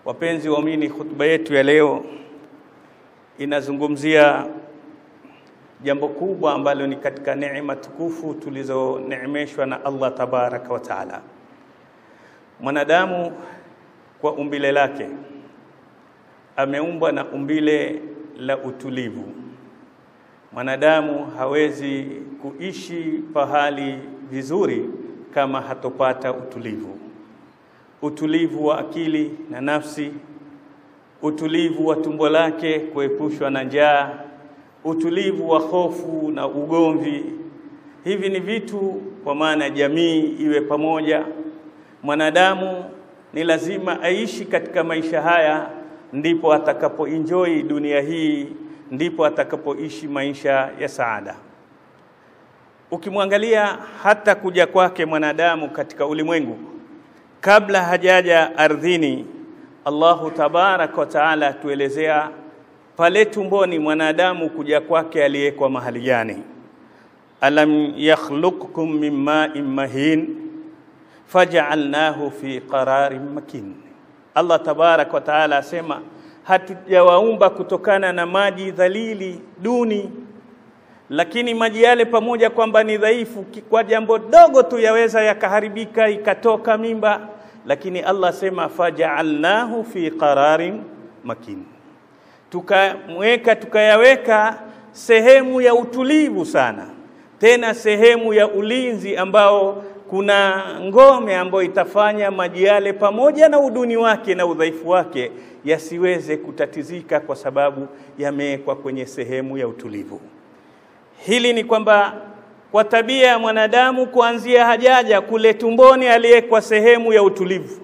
Wapenzi waumini, khutba yetu ya leo inazungumzia jambo kubwa ambalo ni katika neema tukufu tulizoneemeshwa na Allah tabaraka wa taala. Mwanadamu kwa umbile lake ameumbwa na umbile la utulivu. Mwanadamu hawezi kuishi pahali vizuri kama hatopata utulivu, utulivu wa akili na nafsi, utulivu wa tumbo lake kuepushwa na njaa, utulivu wa hofu na ugomvi. Hivi ni vitu kwa maana jamii iwe pamoja. Mwanadamu ni lazima aishi katika maisha haya, ndipo atakapoenjoy dunia hii, ndipo atakapoishi maisha ya saada. Ukimwangalia hata kuja kwake mwanadamu katika ulimwengu, kabla hajaja ardhini, Allahu tabaraka wa taala atuelezea pale tumboni mwanadamu kuja kwake aliyekwa mahali gani? alam yakhluqkum min ma'in mahin faj'alnahu fi qararin makin. Allah tabarak wa taala asema hatujawaumba kutokana na maji dhalili duni, lakini maji yale pamoja kwamba ni dhaifu, kwa jambo dogo tu yaweza yakaharibika ikatoka mimba, lakini Allah asema faj'alnahu fi qararin makin, tukamweka tukayaweka sehemu ya utulivu sana, tena sehemu ya ulinzi ambao kuna ngome ambayo itafanya maji yale pamoja na uduni wake na udhaifu wake yasiweze kutatizika kwa sababu yamewekwa kwenye sehemu ya utulivu. Hili ni kwamba kwa tabia ya mwanadamu kuanzia hajaja kule tumboni aliyekwa sehemu ya utulivu,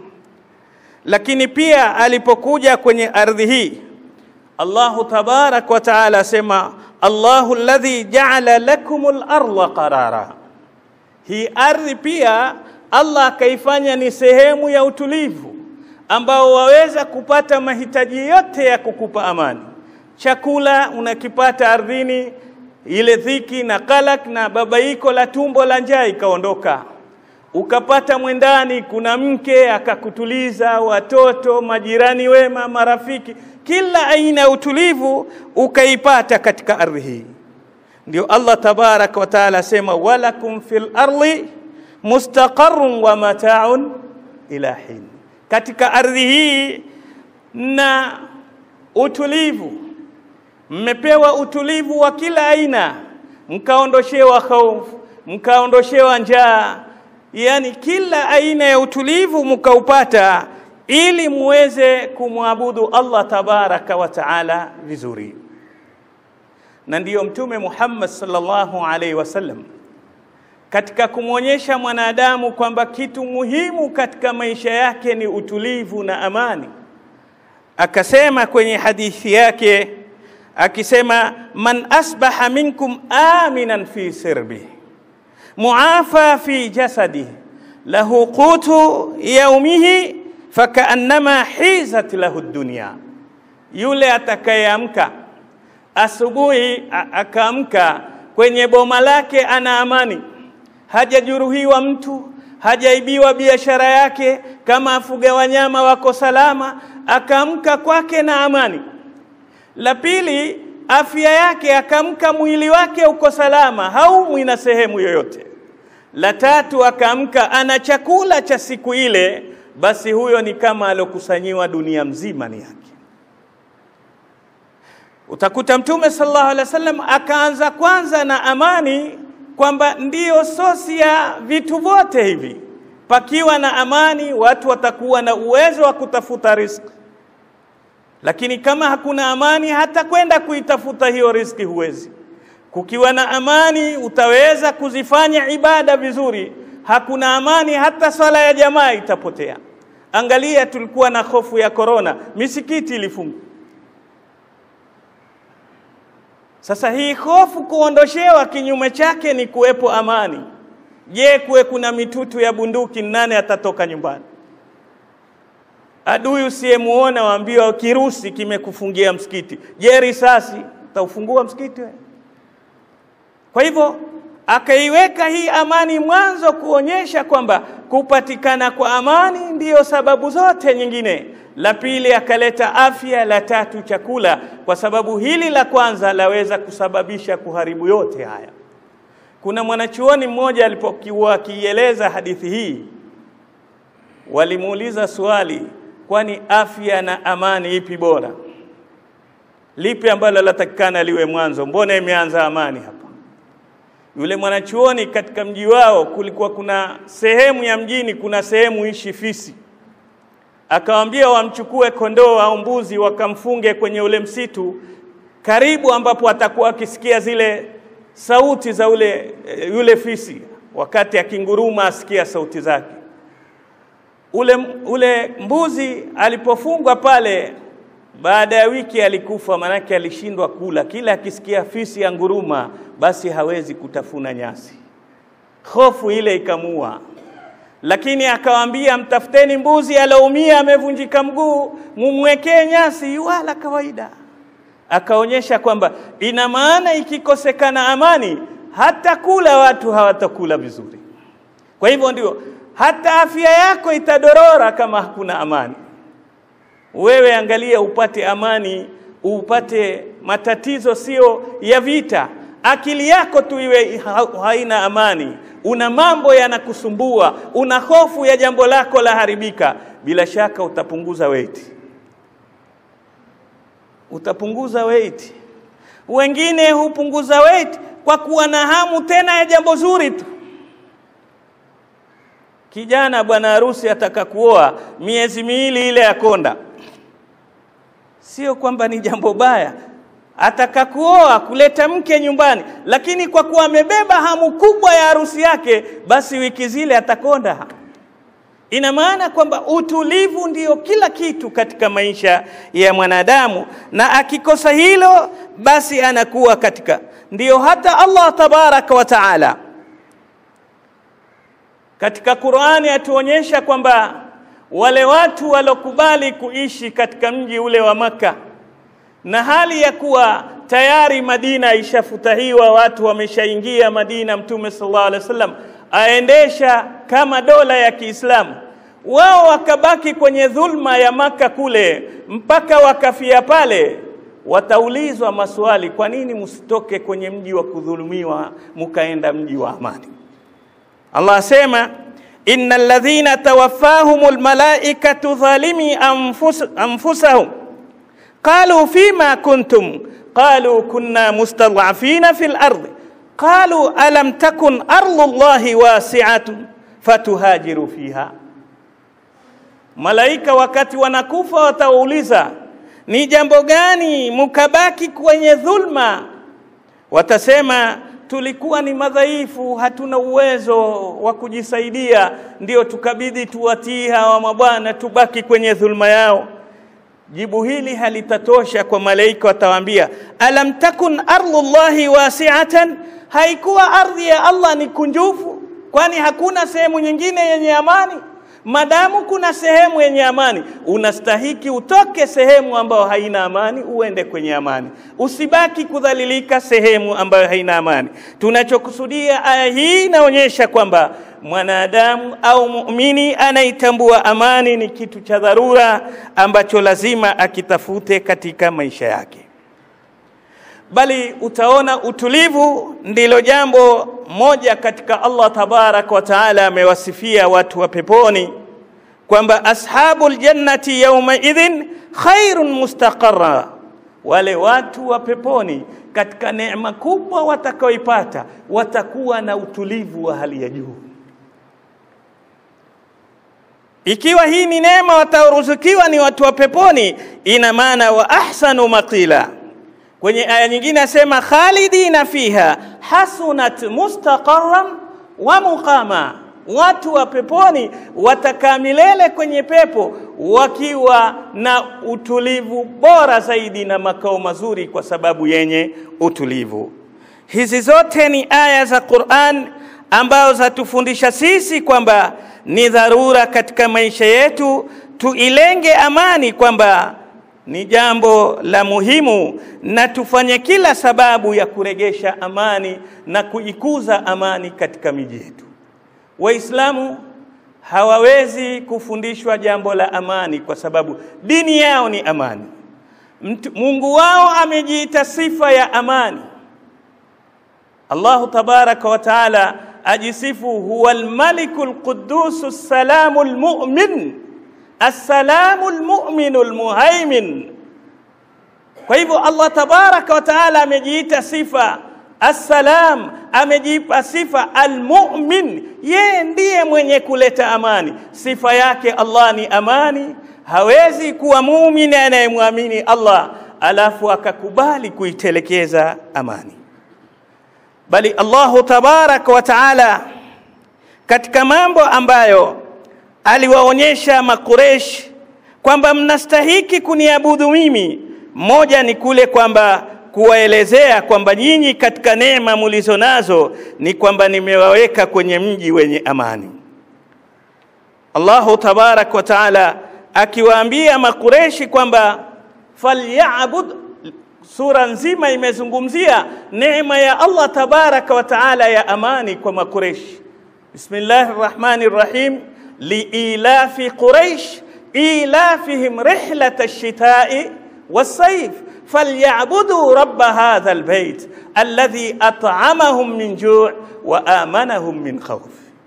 lakini pia alipokuja kwenye ardhi hii Allahu tabarak wa taala asema Allahu alladhi ja'ala lakumul arda qarara hii ardhi pia Allah akaifanya ni sehemu ya utulivu ambao waweza kupata mahitaji yote ya kukupa amani. Chakula unakipata ardhini, ile dhiki na kalak na babaiko la tumbo la njaa ikaondoka. Ukapata mwendani, kuna mke akakutuliza, watoto, majirani wema, marafiki, kila aina ya utulivu ukaipata katika ardhi hii. Ndio Allah tabaraka wa taala asema walakum fil ardi mustaqarrun wa mata'un ila hin, katika ardhi hii na utulivu, mmepewa utulivu wa kila aina, mkaondoshewa hofu, mkaondoshewa njaa, yani kila aina ya utulivu mkaupata, ili muweze kumwabudu Allah tabaraka wa taala vizuri na ndiyo Mtume Muhammad sallallahu alaihi wasallam katika kumwonyesha mwanadamu kwamba kitu muhimu katika maisha yake ni utulivu na amani, akasema kwenye hadithi yake akisema, man asbaha minkum aminan fi sirbi muafa fi jasadi lahu qutu yaumihi fakaannama hizat lahu dunya, yule atakayeamka asubuhi akaamka kwenye boma lake ana amani, hajajeruhiwa mtu, hajaibiwa biashara yake, kama afuga wanyama wako salama, akaamka kwake na amani. La pili, afya yake, akaamka mwili wake uko salama, haumwi na sehemu yoyote. La tatu, akaamka ana chakula cha siku ile, basi huyo ni kama alokusanyiwa dunia mzima ni yake. Utakuta Mtume sallallahu alaihi wasallam akaanza kwanza na amani, kwamba ndiyo sosi ya vitu vyote hivi. Pakiwa na amani, watu watakuwa na uwezo wa kutafuta riziki, lakini kama hakuna amani, hata kwenda kuitafuta hiyo riziki huwezi. Kukiwa na amani, utaweza kuzifanya ibada vizuri. Hakuna amani, hata swala ya jamaa itapotea. Angalia, tulikuwa na hofu ya korona, misikiti ilifungwa. Sasa hii hofu kuondoshewa, kinyume chake ni kuwepo amani. Je, kuwe kuna mitutu ya bunduki, nane atatoka nyumbani? Adui usiyemuona waambiwa kirusi kimekufungia msikiti. Je, risasi utaufungua msikiti wewe? Kwa hivyo akaiweka hii amani mwanzo kuonyesha kwamba kupatikana kwa amani ndiyo sababu zote nyingine. la pili akaleta afya, la tatu chakula, kwa sababu hili la kwanza laweza kusababisha kuharibu yote haya. Kuna mwanachuoni mmoja alipokuwa akieleza hadithi hii, walimuuliza swali, kwani afya na amani ipi bora? Lipi ambalo latakikana liwe mwanzo? Mbona imeanza amani hapa? Yule mwanachuoni katika mji wao kulikuwa kuna sehemu ya mjini, kuna sehemu ishi fisi, akawaambia wamchukue kondoo au mbuzi wakamfunge kwenye ule msitu karibu, ambapo atakuwa akisikia zile sauti za ule yule fisi, wakati akinguruma asikia sauti zake. Ule, ule mbuzi alipofungwa pale, baada ya wiki alikufa, manake alishindwa kula. Kila akisikia fisi ya nguruma, basi hawezi kutafuna nyasi, hofu ile ikamua. Lakini akawaambia, mtafuteni mbuzi aloumia, amevunjika mguu, mumwekee nyasi, wala kawaida. Akaonyesha kwamba ina maana ikikosekana amani, hata kula watu hawatakula vizuri. Kwa hivyo ndio hata afya yako itadorora kama hakuna amani. Wewe angalia upate amani, upate matatizo sio ya vita. Akili yako tu iwe haina amani, una mambo yanakusumbua, una hofu ya jambo lako la haribika, bila shaka utapunguza weight, utapunguza weight. Wengine hupunguza weight kwa kuwa na hamu tena ya jambo zuri tu. Kijana bwana harusi ataka kuoa miezi miwili ile ya konda, sio kwamba ni jambo baya, ataka kuoa kuleta mke nyumbani, lakini kwa kuwa amebeba hamu kubwa ya harusi yake, basi wiki zile atakonda. Ina maana kwamba utulivu ndiyo kila kitu katika maisha ya mwanadamu, na akikosa hilo, basi anakuwa katika, ndiyo hata Allah tabaraka wa taala katika Qur'ani atuonyesha kwamba wale watu walokubali kuishi katika mji ule wa Maka na hali ya kuwa tayari Madina ishafutahiwa, watu wameshaingia Madina, Mtume sallallahu alaihi wasallam aendesha kama dola ya Kiislamu, wao wakabaki kwenye dhulma ya Maka kule mpaka wakafia pale. Wataulizwa maswali, kwa nini msitoke kwenye mji wa kudhulumiwa mukaenda mji wa amani? Allah asema innal ladhina tawaffahumul malaikatu dhalimi anfus, anfusahum qalu fima kuntum qalu kunna mustad'afina fil ardi qalu alam takun ardu llahi wasi'atun fatuhajiru fiha. Malaika wakati wanakufa watawauliza ni jambo gani mukabaki kwenye dhulma? Watasema tulikuwa ni madhaifu, hatuna uwezo wa kujisaidia, ndio tukabidi tuwatii hawa mabwana, tubaki kwenye dhulma yao. Jibu hili halitatosha kwa malaika, watawaambia alam takun ardhullahi wasi'atan, haikuwa ardhi ya Allah ni kunjufu? Kwani hakuna sehemu nyingine yenye amani? Madamu kuna sehemu yenye amani, unastahiki utoke sehemu ambayo haina amani uende kwenye amani, usibaki kudhalilika sehemu ambayo haina amani. Tunachokusudia aya hii inaonyesha kwamba mwanadamu au muumini anaitambua amani ni kitu cha dharura ambacho lazima akitafute katika maisha yake, bali utaona utulivu ndilo jambo moja katika Allah tabarak wa taala amewasifia watu wa peponi kwamba ashabul jannati yawma idhin khairun mustaqarra, wale watu wa peponi katika neema kubwa watakaoipata watakuwa na utulivu wa hali ya juu. Ikiwa hii ni neema wataruzukiwa ni watu wa peponi, ina maana wa ahsanu maqila. Kwenye aya nyingine asema khalidina fiha hasunat mustaqarran wa muqama, watu wa peponi watakaa milele kwenye pepo wakiwa na utulivu bora zaidi na makao mazuri kwa sababu yenye utulivu. Hizi zote ni aya za Qur'an ambazo zatufundisha sisi kwamba ni dharura katika maisha yetu tuilenge amani, kwamba ni jambo la muhimu, na tufanye kila sababu ya kuregesha amani na kuikuza amani katika miji yetu. Waislamu hawawezi kufundishwa jambo la amani, kwa sababu dini yao ni amani. Mtu, Mungu wao amejiita sifa ya amani. Allahu tabaraka wa taala ajisifu huwa almaliku alquddus assalamu almu'min assalamu almu'minu almuhaimin. Kwa hivyo Allah tabaraka wa taala amejiita sifa assalam, amejipa sifa almu'min, yeye ndiye mwenye kuleta amani. Sifa yake Allah ni amani. Hawezi kuwa muumini anayemwamini Allah alafu akakubali kuitelekeza amani bali Allahu tabaraka wa taala katika mambo ambayo aliwaonyesha Makuresh kwamba mnastahiki kuniabudu mimi, moja ni kule kwamba kuwaelezea kwamba nyinyi katika neema mulizo nazo ni kwamba nimewaweka kwenye mji wenye amani. Allahu tabaraka wa taala akiwaambia Makureshi kwamba falyabud Sura nzima imezungumzia neema ya Allah tabaraka wa taala ya amani kwa Makureshi. Bismillahir Rahmanir Rahim, liilafi Quraish ilafihim rihlata ash-shita'i was-sayf falyabudu rabba hadha al-bayt alladhi at'amahum min ju' wa amanahum min khawf.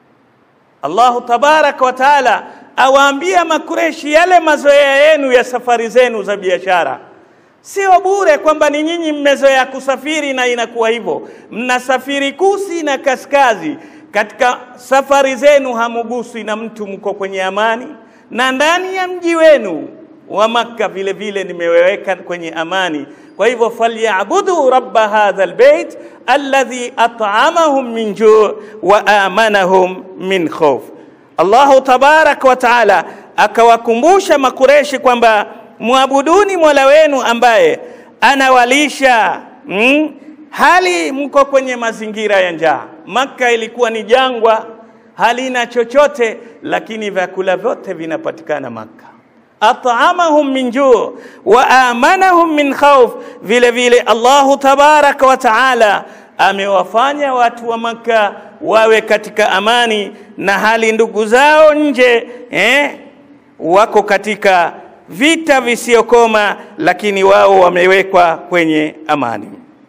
Allahu tabaraka wa taala awaambia Makureshi yale mazoea yenu ya safari zenu za biashara Sio bure kwamba ni nyinyi mmezoea kusafiri na inakuwa hivyo. Mnasafiri kusi na kaskazi, katika safari zenu hamuguswi na mtu, mko kwenye amani, na ndani ya mji wenu wa Makka vile vile nimeweka kwenye amani. Kwa hivyo falyabudu rabba hadha albayt alladhi at'amahum min ju' wa amanahum min khawf. Allahu tabaraka wa taala akawakumbusha Makureshi kwamba mwabuduni Mola wenu ambaye anawalisha mm, hali mko kwenye mazingira ya njaa. Makka ilikuwa ni jangwa, halina chochote, lakini vyakula vyote vinapatikana Makka. At'amahum min juu wa amanahum min khawf. Vile vile Allahu tabaraka wa taala amewafanya watu wa Makka wawe katika amani na hali ndugu zao nje eh, wako katika vita visiyokoma, lakini wao wamewekwa kwenye amani.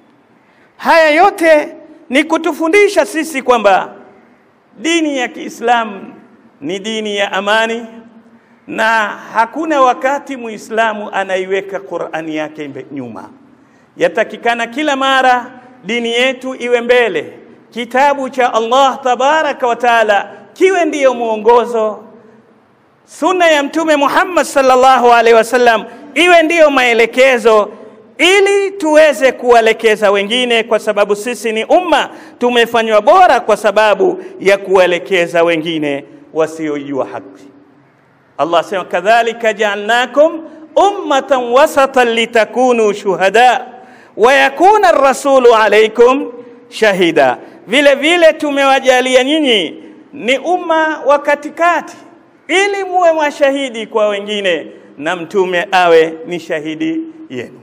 Haya yote ni kutufundisha sisi kwamba dini ya Kiislamu ni dini ya amani, na hakuna wakati Muislamu anaiweka Qur'ani yake nyuma. Yatakikana kila mara dini yetu iwe mbele, kitabu cha Allah tabaraka wa taala kiwe ndiyo mwongozo sunna ya Mtume Muhammad sallallahu alaihi wasallam iwe ndiyo maelekezo, ili tuweze kuwaelekeza wengine, kwa sababu sisi ni umma, tumefanywa bora kwa sababu ya kuwaelekeza wengine wasiojua haki. Allah sema kadhalika ja'alnakum ummatan wasatan litakunu shuhada wa yakuna ar-rasulu alaykum shahida, vile vile tumewajalia nyinyi ni umma wa katikati ili muwe mashahidi kwa wengine na mtume awe ni shahidi yenu.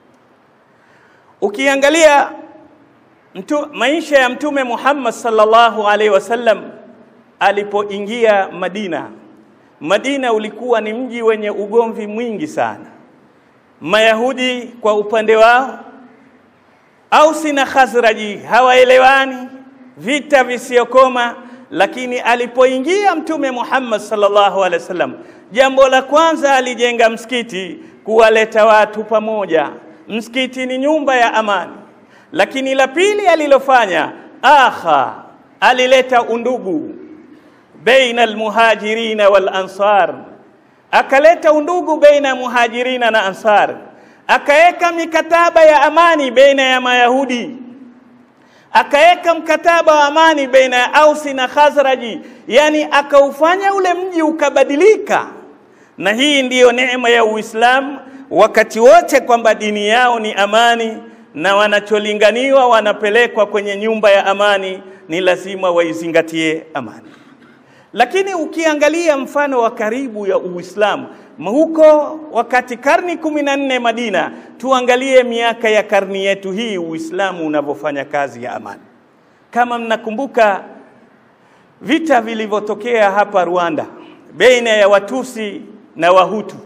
Ukiangalia mtu, maisha ya Mtume Muhammad sallallahu alaihi wasallam alipoingia Madina, Madina ulikuwa ni mji wenye ugomvi mwingi sana. Mayahudi kwa upande wao, Ausi na Khazraji hawaelewani, vita visiyokoma lakini alipoingia Mtume Muhammad sallallahu alaihi wasallam, jambo la kwanza alijenga msikiti kuwaleta watu pamoja. Msikiti ni nyumba ya amani. Lakini la pili alilofanya, akha, alileta undugu baina almuhajirina wal ansar, akaleta undugu baina muhajirina na ansar, akaweka mikataba ya amani baina ya Mayahudi akaweka mkataba wa amani baina ya Ausi na Khazraji, yani akaufanya ule mji ukabadilika. Na hii ndiyo neema ya Uislamu wakati wote, kwamba dini yao ni amani na wanacholinganiwa wanapelekwa kwenye nyumba ya amani, ni lazima waizingatie amani. Lakini ukiangalia mfano wa karibu ya Uislamu huko wakati karni kumi na nne Madina, tuangalie miaka ya karni yetu hii Uislamu unavyofanya kazi ya amani. Kama mnakumbuka vita vilivyotokea hapa Rwanda baina ya Watusi na Wahutu,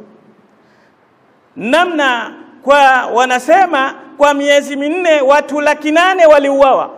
namna kwa wanasema kwa miezi minne watu laki nane waliuawa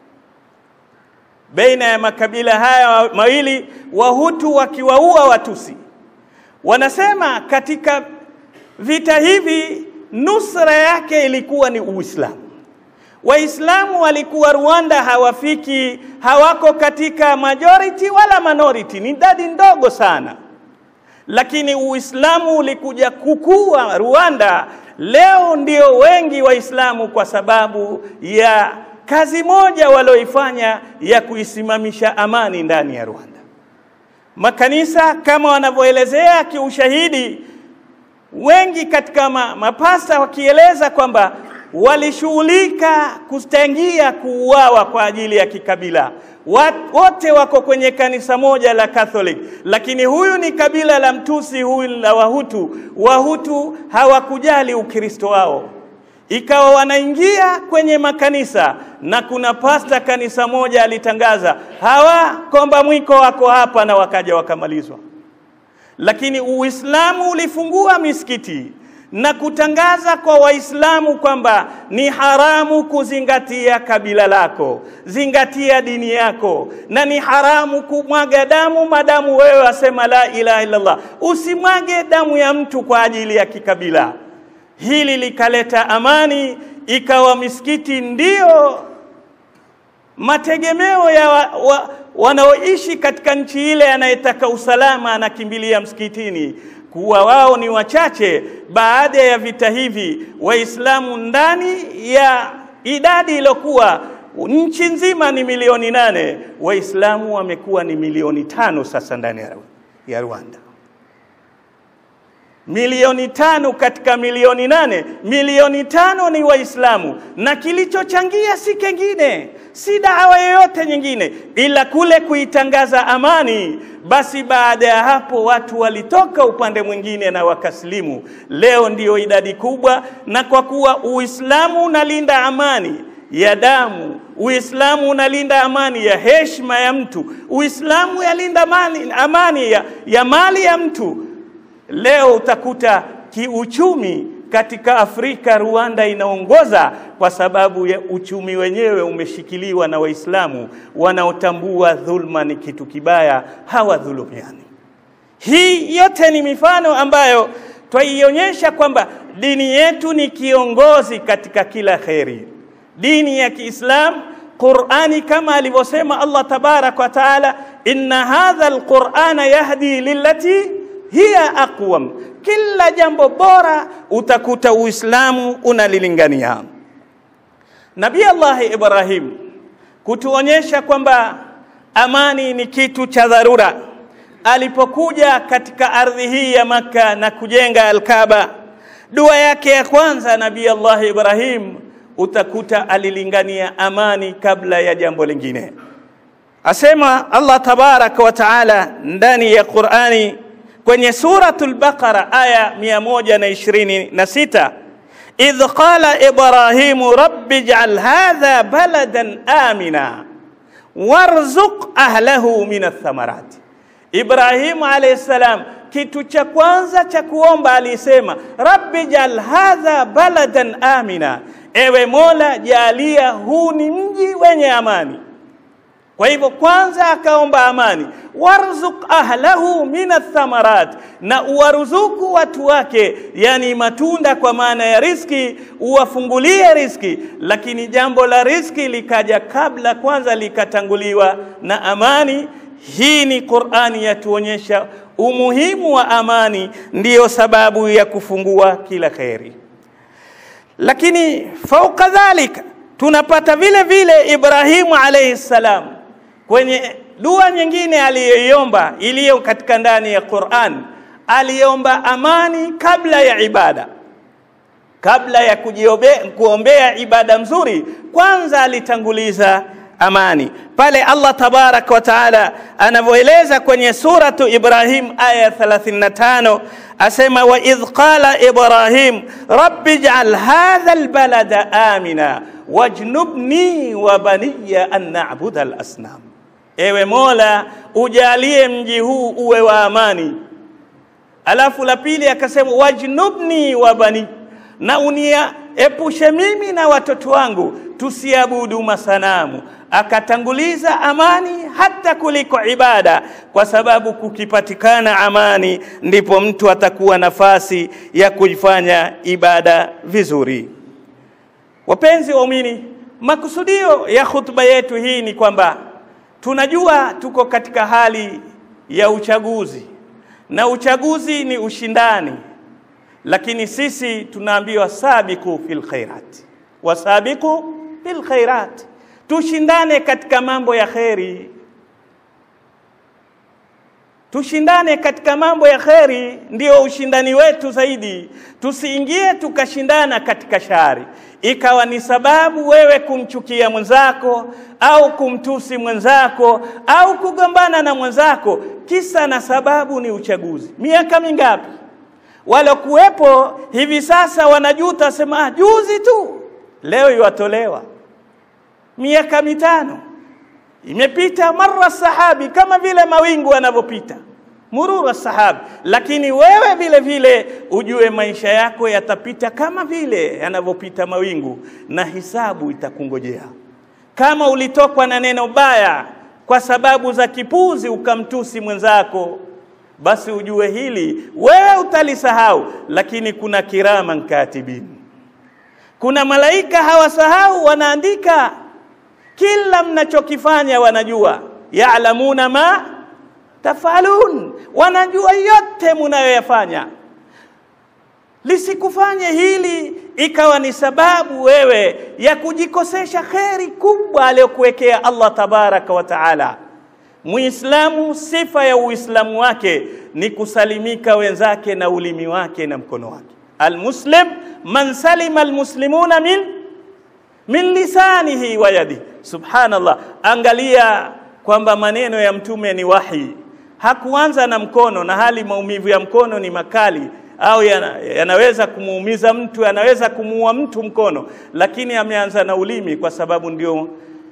baina ya makabila haya mawili, Wahutu wakiwaua Watusi. Wanasema katika vita hivi nusra yake ilikuwa ni Uislamu. Waislamu walikuwa Rwanda hawafiki, hawako katika majority wala minority, ni idadi ndogo sana, lakini Uislamu ulikuja kukua Rwanda. Leo ndio wengi Waislamu kwa sababu ya kazi moja walioifanya ya kuisimamisha amani ndani ya Rwanda. Makanisa kama wanavyoelezea kiushahidi, wengi katika ma, mapasta wakieleza kwamba walishughulika kustangia kuuawa kwa ajili ya kikabila. Wote wako kwenye kanisa moja la Catholic, lakini huyu ni kabila la Mtusi, huyu la Wahutu. Wahutu hawakujali Ukristo wao, ikawa wanaingia kwenye makanisa, na kuna pasta kanisa moja alitangaza hawa komba mwiko wako hapa, na wakaja wakamalizwa. Lakini Uislamu ulifungua misikiti na kutangaza kwa Waislamu kwamba ni haramu kuzingatia kabila lako, zingatia dini yako, na ni haramu kumwaga damu madamu wewe wasema la ilaha illallah. Usimwage damu ya mtu kwa ajili ya kikabila. Hili likaleta amani, ikawa misikiti ndiyo mategemeo ya wa, wa, wanaoishi katika nchi ile. Anayetaka usalama anakimbilia msikitini kuwa wao ni wachache. Baada ya vita hivi, Waislamu ndani ya idadi iliyokuwa nchi nzima ni milioni nane, Waislamu wamekuwa ni milioni tano sasa ndani ya Rwanda. Milioni tano katika milioni nane, milioni tano ni Waislamu, na kilichochangia si kengine, si dawa yoyote nyingine, ila kule kuitangaza amani. Basi baada ya hapo watu walitoka upande mwingine na wakasilimu. Leo ndiyo idadi kubwa, na kwa kuwa Uislamu unalinda amani ya damu, Uislamu unalinda amani ya heshima ya mtu, Uislamu yalinda mali, amani ya, ya mali ya mtu. Leo utakuta kiuchumi katika Afrika Rwanda inaongoza kwa sababu ya uchumi wenyewe umeshikiliwa na Waislamu wanaotambua dhulma ni kitu kibaya, hawadhulumiani. Hii yote ni mifano ambayo twaionyesha kwamba dini yetu ni kiongozi katika kila kheri. Dini ya Kiislamu, Qur'ani, kama alivyosema Allah tabarak wa taala, inna hadha alqur'ana yahdi lillati hiya aqwam, kila jambo bora utakuta Uislamu unalilingania. Nabii Allah Ibrahim kutuonyesha kwamba amani ni kitu cha dharura, alipokuja katika ardhi hii ya Makka na kujenga Al-Kaaba, dua yake ya kwanza Nabii Allah Ibrahim utakuta alilingania amani kabla ya jambo lingine. Asema Allah tabaraka wa taala ndani ya Qur'ani kwenye suratul Baqara aya 126 idh qala Ibrahimu rabbi ij'al hadha baladan amina warzuq ahlahu min athamarat. Ibrahimu alayhi salam kitu cha kwanza cha kuomba alisema rabbi ij'al hadha baladan amina, ewe Mola jalia huu ni mji wenye amani. Kwa hivyo kwanza akaomba amani, warzuq ahlahu min athamarat, na uwaruzuku watu wake, yani matunda kwa maana ya riski, uwafungulie riski. Lakini jambo la riski likaja kabla, kwanza likatanguliwa na amani. Hii ni Qur'ani yatuonyesha umuhimu wa amani, ndiyo sababu ya kufungua kila kheri. Lakini fauka dhalika tunapata vile vile Ibrahimu alayhi salam kwenye dua nyingine aliyoiomba iliyo katika ndani ya Qur'an, aliomba amani kabla ya ibada, kabla ya kujiobe, kuombea ibada mzuri, kwanza alitanguliza amani. Pale Allah tabaraka wa taala anavyoeleza kwenye suratu Ibrahim aya 35 asema, wa idh qala Ibrahim rabbi ij'al hadha albalada amina wajnubni wa baniya an na'budu al-asnam ewe Mola, ujalie mji huu uwe wa amani. Alafu la pili akasema wajnubni wa bani, na unia epushe mimi na watoto wangu tusiabudu masanamu. Akatanguliza amani hata kuliko ibada, kwa sababu kukipatikana amani ndipo mtu atakuwa nafasi ya kuifanya ibada vizuri. Wapenzi waumini, makusudio ya hutuba yetu hii ni kwamba tunajua tuko katika hali ya uchaguzi na uchaguzi ni ushindani, lakini sisi tunaambiwa sabiku fil khairat, wasabiku fil khairat, tushindane katika mambo ya kheri, tushindane katika mambo ya kheri, ndio ushindani wetu zaidi. Tusiingie tukashindana katika shari, ikawa ni sababu wewe kumchukia mwenzako au kumtusi mwenzako au kugombana na mwenzako, kisa na sababu ni uchaguzi. Miaka mingapi walokuwepo hivi sasa wanajuta, sema juzi tu, leo iwatolewa. Miaka mitano imepita, marra sahabi, kama vile mawingu yanavyopita murura sahabi. Lakini wewe vile vile ujue maisha yako yatapita kama vile yanavyopita mawingu, na hisabu itakungojea. Kama ulitokwa na neno baya kwa sababu za kipuzi ukamtusi mwenzako, basi ujue hili wewe utalisahau, lakini kuna kiraman katibin, kuna malaika hawasahau, wanaandika kila mnachokifanya, wanajua yaalamuna ma tafalun, wanajua yote munayoyafanya. Lisikufanye hili ikawa ni sababu wewe ya kujikosesha kheri kubwa aliyokuwekea Allah tabaraka wa taala. Muislamu, sifa ya Uislamu wake ni kusalimika wenzake na ulimi wake na mkono wake. Almuslim man salima almuslimuna min min lisanihi wa yadihi. Subhanallah, angalia kwamba maneno ya mtume ni wahi hakuanza na mkono, na hali maumivu ya mkono ni makali au yana, yanaweza kumuumiza mtu, yanaweza kumuua mtu mkono, lakini ameanza na ulimi, kwa sababu ndio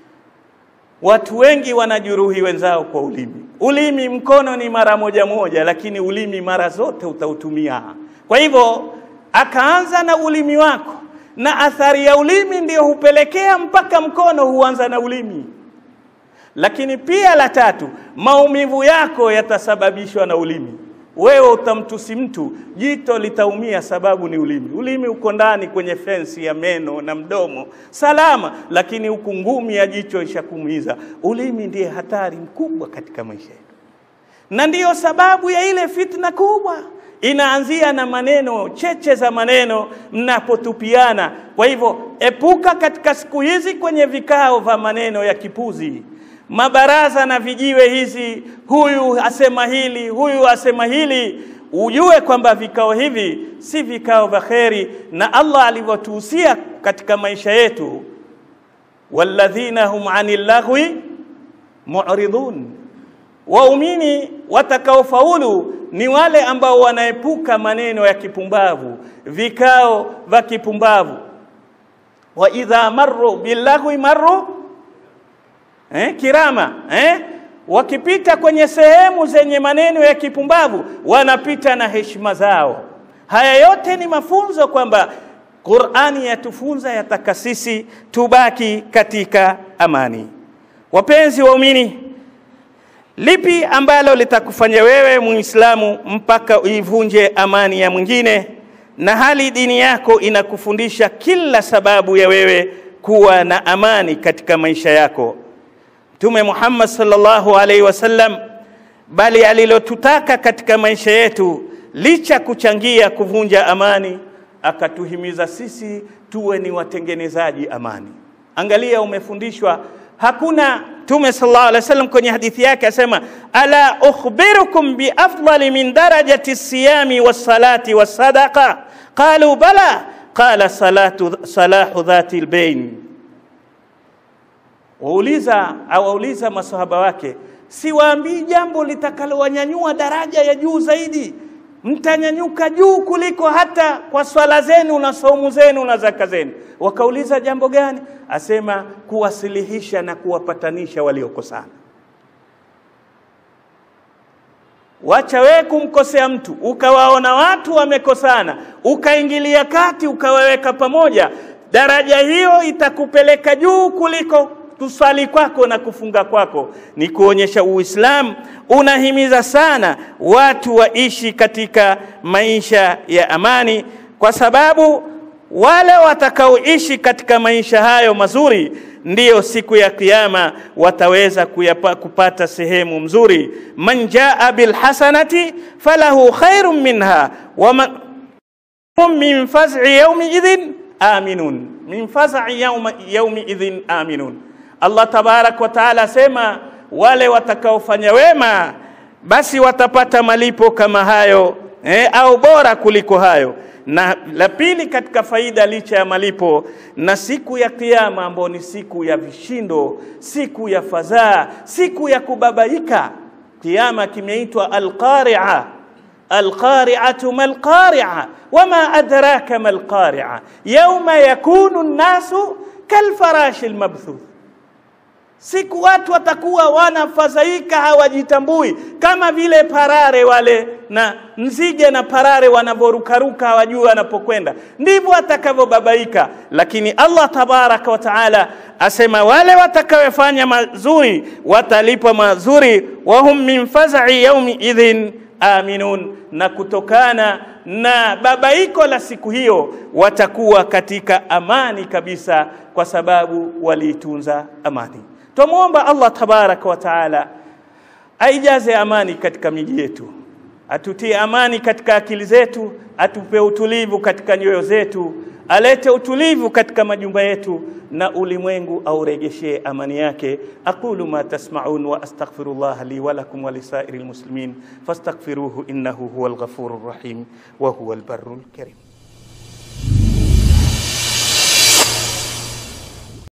watu wengi wanajeruhi wenzao kwa ulimi. Ulimi, mkono ni mara moja moja, lakini ulimi mara zote utautumia. Kwa hivyo akaanza na ulimi wako, na athari ya ulimi ndiyo hupelekea mpaka mkono huanza na ulimi lakini pia la tatu, maumivu yako yatasababishwa na ulimi. Wewe utamtusi mtu, jito litaumia, sababu ni ulimi. Ulimi uko ndani kwenye fensi ya meno na mdomo, salama, lakini huku ngumi ya jicho ishakuumiza. Ulimi ndiye hatari mkubwa katika maisha yetu, na ndiyo sababu ya ile fitna kubwa inaanzia na maneno, cheche za maneno mnapotupiana. Kwa hivyo, epuka katika siku hizi kwenye vikao vya maneno ya kipuzi mabaraza na vijiwe hizi, huyu asema hili, huyu asema hili, ujue kwamba vikao hivi si vikao vya kheri, na Allah alivyotuhusia katika maisha yetu, walladhina hum anil laghwi mu'ridun, waumini watakaofaulu ni wale ambao wanaepuka maneno ya kipumbavu, vikao vya kipumbavu. wa idha marru billaghwi marru eh, kirama eh? Wakipita kwenye sehemu zenye maneno ya kipumbavu wanapita na heshima zao. Haya yote ni mafunzo kwamba Qur'ani yatufunza, yataka sisi tubaki katika amani. Wapenzi waumini, lipi ambalo litakufanya wewe Muislamu mpaka uivunje amani ya mwingine, na hali dini yako inakufundisha kila sababu ya wewe kuwa na amani katika maisha yako? Mtume Muhammad sallallahu alaihi wasallam, bali alilotutaka katika maisha yetu, licha kuchangia kuvunja amani, akatuhimiza sisi tuwe ni watengenezaji amani. Angalia, umefundishwa hakuna. Mtume sallallahu alaihi wasallam kwenye hadithi yake asema, ala ukhbirukum bi afdali min darajati siyami wassalati wassadaqa qalu bala qala salatu salahu dhati albayn wauliza awauliza masahaba wake, siwaambii jambo litakalowanyanyua daraja ya juu zaidi, mtanyanyuka juu kuliko hata kwa swala zenu na saumu zenu na zaka zenu. Wakauliza jambo gani? Asema kuwasilihisha na kuwapatanisha waliokosana. wacha wewe kumkosea mtu, ukawaona watu wamekosana, ukaingilia kati, ukawaweka pamoja, daraja hiyo itakupeleka juu kuliko kuswali kwako na kufunga kwako. Ni kuonyesha Uislamu unahimiza sana watu waishi katika maisha ya amani, kwa sababu wale watakaoishi katika maisha hayo mazuri ndiyo siku ya kiyama wataweza kuyapa, kupata sehemu mzuri. man jaa bilhasanati falahu khairun minha waman hum min faz'i yawmi idhin aminun, min faz'i yawmi idhin aminun. Allah tabarak wa taala asema wale watakaofanya wema basi watapata malipo kama hayo eh, au bora kuliko hayo. Na la pili katika faida licha ya malipo, na siku ya kiyama ambayo ni siku ya vishindo, siku ya fadhaa, siku ya kubabaika. Kiyama kimeitwa alqari'a. Alqari'atu malqari'a wama adraka malqari'a yawma yakunu an-nasu kalfarashi almabthuth Siku watu watakuwa wanafadhaika, hawajitambui, kama vile parare wale na nzige na parare wanavyorukaruka, hawajui wanapokwenda, ndivyo watakavyobabaika. Lakini Allah tabaraka wa taala asema wale watakaofanya mazuri watalipwa mazuri, wahum min fazai yaumi idhin aminun, na kutokana na babaiko la siku hiyo watakuwa katika amani kabisa, kwa sababu waliitunza amani. Twamwomba Allah tabaraka wa taala aijaze amani katika miji yetu, atutie amani katika akili zetu, atupe utulivu katika nyoyo zetu, alete utulivu katika majumba yetu, na ulimwengu auregeshee amani yake. aqulu ma tasmaun wa astaghfirullah li wa lakum wa lisairi lmuslimin fastaghfiruhu innahu huwa alghafuru rrahim wa huwa albarru lkarim.